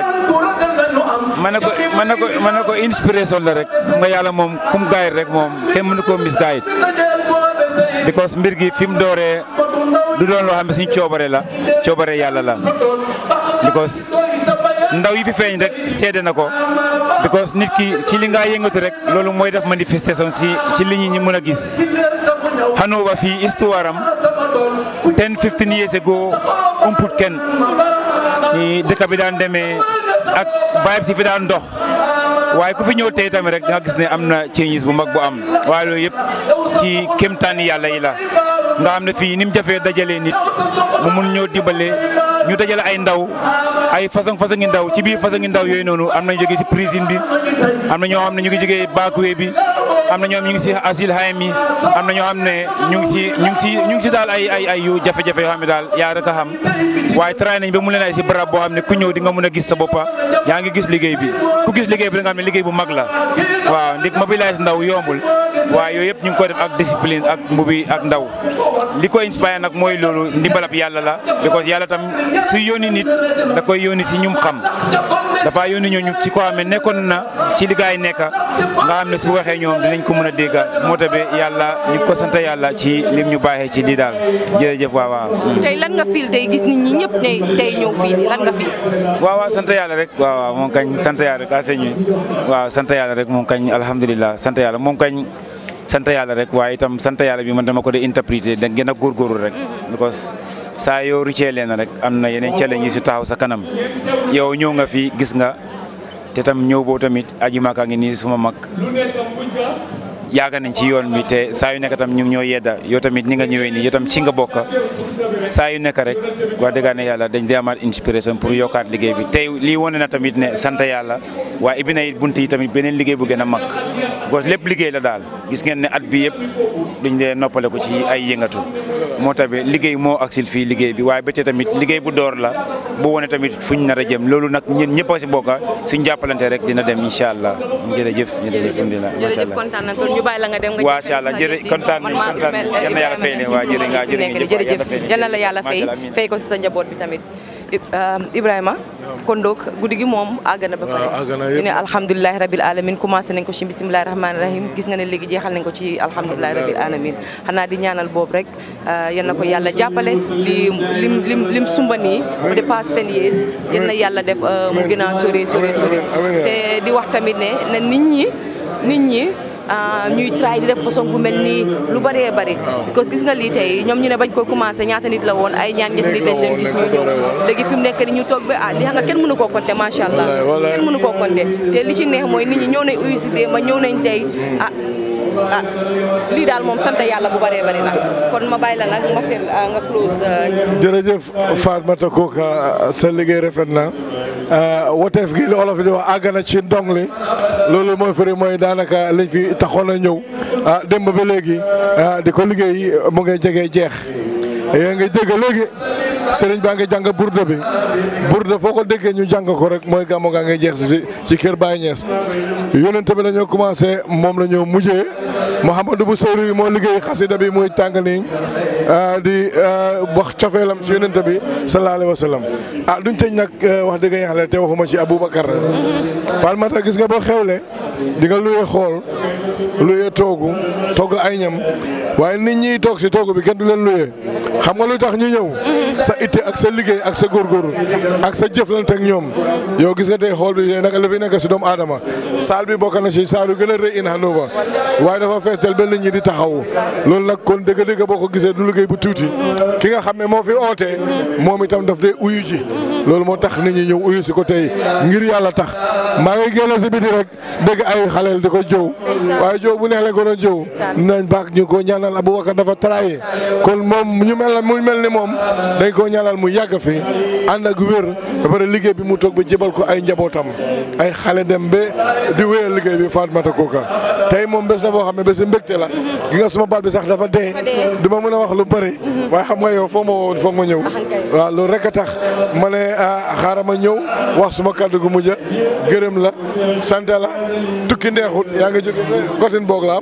ma ne ko ma ne ko ma ne ko inspiration la rek nga yàlla moom kum gaayit rek moom kenn mënu koo mis gaayit because mbir gi fi mu dooree du doon loo xam ne suñu coobare la coobare yàlla la because ndaw yi fi feeñ rek seede na ko because nit ki ci li nga yëngatu rek loolu mooy def manifestation si ci li ñi ñi mën a gis xanoo ba fii histoire am 10 15 years ago umput kenn ni dëkk bi daan demee ak vibe si fi daan dox waaye ku fi ñëw tey tamit rek nga gis ne am na changes bu mag bu am waaye loolu yëpp ci kéemtaani yàlla yi la nga xam ne fii ni mu jafee dajalee nit mu mun ñëw dimbale ñu dajale ay ndaw ay façon façon ngi ndaw ci biir façon ngi ndaw yooyu noonu am nañu jógee si prison bi am na ñoo xam ne ñu ngi jógee baakuwe bi am na ñoom ñu ngi si asile hayam yi am na ñoo xam ne ñu ngi si ñu ngi si ñu ngi si daal ay ay ay yu jafe-jafe yoo xam ne daal yaa rek a xam waaye tray nañ ba mu leen ay si barab boo xam ne ku ñëw di nga mën a gis sa boppa yaa ngi gis liggéey bi ku gis liggéey bi da nga xam ne liggéey bu mag la waaw ndik mobilise ndaw yombul waaye yooyu yëpp ñu ngi koy def ak discipline ak mbubi ak ndaw li ko inspire nag mooy loolu ndimbalab yàlla la because yàlla tam su yónni nit da koy yónni si ñum xam dafa yónni ñooñu ci ko xam ne nekkoon na ci li gaay nekk nga xam ne su waxee ñoom dinañ ko mën a dégg moo tax yàlla ñu ko sant yàlla ci lim ñu baaxee ci lii daal jërëjëf waaw waaw. tey lan nga fiil tey gis nit ñi ñëpp ne tey ñëw fii nii lan nga fiil. waaw waaw sant yàlla rek waaw waaw moom kañ sant yàlla rek aseñu waaw sant yàlla rek moom kañ alhamdulilah sant yàlla moom kañ sant yàlla rek waaye itam sant yàlla bi man dama ko de interpréter da gën a góorgóorlu rek because saa yoo ruccee leen rek am na yeneen challenge yi su taxaw sa kanam yow ñëw nga fi gis nga te tam ñëw boobu tamit aji maaka ngi nii suma mag yaaga nañ ci yoon bi te saa yu nekk tam ñu ngi ñoo yedda yow tamit ni nga ñëwee nii yow tam ci nga bokk saa yu nekk rek wax dëgg ne yàlla dañ dee amaat inspiration pour yokkaat liggéey bi tey lii wane na tamit ne sant yàlla waaye ibbi na it bunt yi tamit beneen liggéey bu gën a mag parce que lépp liggéey la daal gis ngeen ne at bi yëpp duñ dee noppale ko ci ay yëngatu moo tax ba liggéey moo aksil fii liggéey bi waaye ba tey tamit liggéey bu door la bu wane tamit fuñ nar a jëm loolu nag ñun ñëpp a si bokka suñ jàppalante rek dina dem incha allah jërëjëf jërëjëf alhamdulilah jërëjëf kontaan nañ ñu bàyyi la nga dem nga waa incha allah jërë kontaan nañ kontaan yal na yàlla fay leen waa jërë nga jërë jërëjëf yal na la yàlla fay fay ko si sa njaboot bi tamit Ibrahima kon donc guddi gi moom àgg na ba pare waaw àgg na ñu yëpp. ne alhamdulilahi rabil alamin commencé nañ ko ci bisimilahi rahmaani rahim gis nga ne léegi jeexal nañ ko ci alhamdulilahi rabil alamin xanaa di ñaanal boobu rek yal na ko yàlla jàppale li lim lim lim sumba nii mu dépasse ten years yal na yàlla def mu gën a sori sori sori te di wax tamit ne ne nit ñi nit ñi ah, ñuy try di def façon bu mel nii lu bëree bëri because gis nga lii tey ñoom ñu ne bañ koy commencé ñaata nit la woon ay ñaan ñetti nit lañ doon gis ñu ñëw léegi fi mu nekk ni ñu toog ba ah li xam nga kenn mënu koo compter macha allah Wallaay, wallaay. kenn mënu koo compter te li ci neex mooy nit ñi ñëw nañ uyu si démb ñëw nañ tey ah ah lii daal moom sant yàlla bu bëree bëri la kon ma bàyyi la nag ma seet ah, nga close ah, jërëjëf Fatmata Koka sa liggéey rafet na woteef gi li olof di wax àgg na ci ndong li loolu mooy fëri mooy daanaka liñ fi taxoon a ñëw ah démb ba léegi ah di ko liggéey mu ngay jege jeex yaa ngi dégg léegi sëriñ baa ngi jàng burda bi burda foo ko déggee ñu jàng ko rek mooy gàmmu gaa ngay jeex si ci kër Baye Niass yonent bi dañoo commencé moom la ñoo mujjee Mouhamadou bu Seyri moo liggéey xasida bi muy tàng nii ah, di ah, wax cofeelam ci yonent bi sallallahu alayhi wa sallam ah duñ tëj nag eh, wax dëgg yàlla te waxuma ci Aboubacar Falmata gis nga boo xewle di nga luyee xool luyee toogu togg ay ñam waaye nit ñi toog si toogu bi kenn du leen luyee xam nga lu tax ñu ñëw sa itte ak sa liggéey ak sa góorgóorlu ak sa jëflante ak ñoom yow gis nga tey xool bi naka la fi nekk si doomu aadama saal bi bokk na si saal yu gën a rëy in Hanover waaye dafa fees del ba nit ñi di taxaw loolu nag kon dëgg-dëgg boo ko gisee du liggéey bu tuuti ki nga xam ne moo fi ootee moom itam daf dee uyu ji loolu moo tax nit ñi ñëw uyu si ko tey ngir yàlla tax maa ngi génn si biti rek dégg ay xaleel di ko jëw waaye jëw bu neex la ko doon jëw nañ baax ñu ko ñaanal Aboubacar dafa trahé kon moom ñu mel mu mel ni moom dañ ko ñaanal mu yàgg fi ànd ak wér ba pare liggéey bi mu toog ba jébal ko ay njabootam ay xale dem ba di wéyal liggéey bi Fatmata Koka tey moom bés la boo xam ne bési mbégte la gi nga suma baat bi sax dafa dee du ma mën a wax lu bëri waaye xam nga yow foog ma woon foog ma ñëw waaw loolu rek a tax ma ne ah xaaral ma ñëw wax suma kàddu gu mujj gërëm la sant la tukki neexut yaa ngi jóge gotin boog la am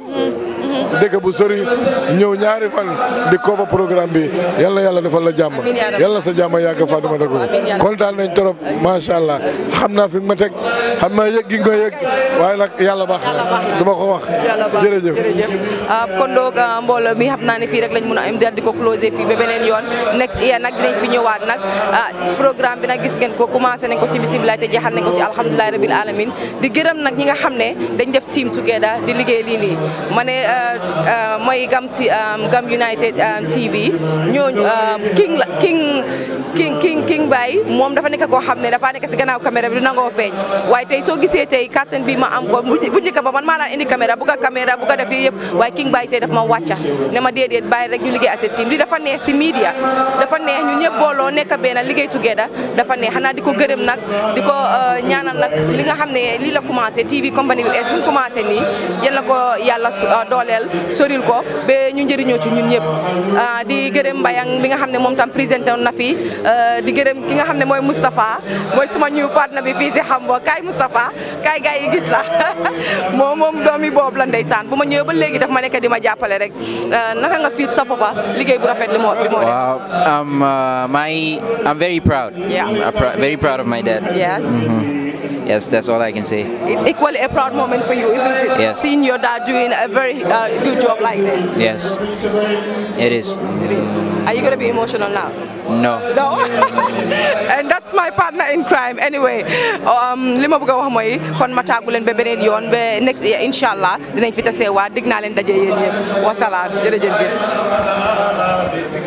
dëkk bu sori ñëw ñaari fan di cover programme bi yal na yàlla defal la jàmm Amiin yaa rabbi. yal na sa jàmm yàgg Fatoumata Koka Amiin yaa rabbi. kontaan nañ trop macha allah xam naa fi nga ma teg xam naa yëg gi nga koy yëg waaye nag yàlla baax na du ma ko wax yàlla baax jërëjëf jërëjëf ah, kon donc ah, mbooloo mi xam naa ne fii rek lañ mun a am daal di ko closé fii ba beneen yoon next year nag dinañ fi ñëwaat nag ah, programme bi nag gis ngeen ko commencé nañ ko ci bisimilah te jeexal nañ ko ci alhamdulilah rabil alamin di gërëm nag ñi nga xam ne dañ def team together di liggéey lii nii ma ne ah, ah, mooy gam ci gam United ah, TV ñooñu ah, king la king king king king Baye moom dafa nekk koo xam ne dafa nekk si gannaaw caméra bi du nangoo feeñ waaye tey soo gisee tey kàttan bi ma am ko bu bu njëkk ba man maa daan indi caméra bu ko caméra bu ko def yii yëpp waaye king Baye tey daf ma wàcca ne ma déedéet bàyyi rek ñu liggéey ak sa team li dafa neex si media dafa neex ñu ñëpp booloo nekk benn liggéey together dafa neex xanaa di ko gërëm nag di ko euh, ñaanal nag li nga xam ne lii la commencé TV compagnie bi es bu ñu commencé nii yal na ko yàlla su- euh, dooleel soril ko ba ñu njëriñoo ci ñun ñëpp ah, di gërëm Mbayang bi nga xam ne moom tam présenté woon na fi euh, di gërëm ki nga xam ne mooy Moustapha mooy suma ñu partner bi fii si Hambo kaay Moustapha kaay gars yi gis la moom moom doomi boobu la ndeysaan bu ma ñëwee ba léegi daf ma nekk di ma jàppale rek Euh, naka nga fiit sa papa liggéey bu rafet li moo li moo def Wow, um, uh, my, I'm very proud. Yeah. I'm pr- very proud of my dad. yes Yes, that's all I can say. it's equally a proud moment for you isn't it Yes. seeing your dad doing a very uh, good job like this Yes, it is. are you gonna be emotional now No. No. and that's my partner in crime anyway um, li ma bëgg a wax mooy kon ma tàggu leen ba beneen yoon ba next year incha allah dinañ fi taseewaat dig naa leen daje yéen ñëpp wasalaam jërëjëf.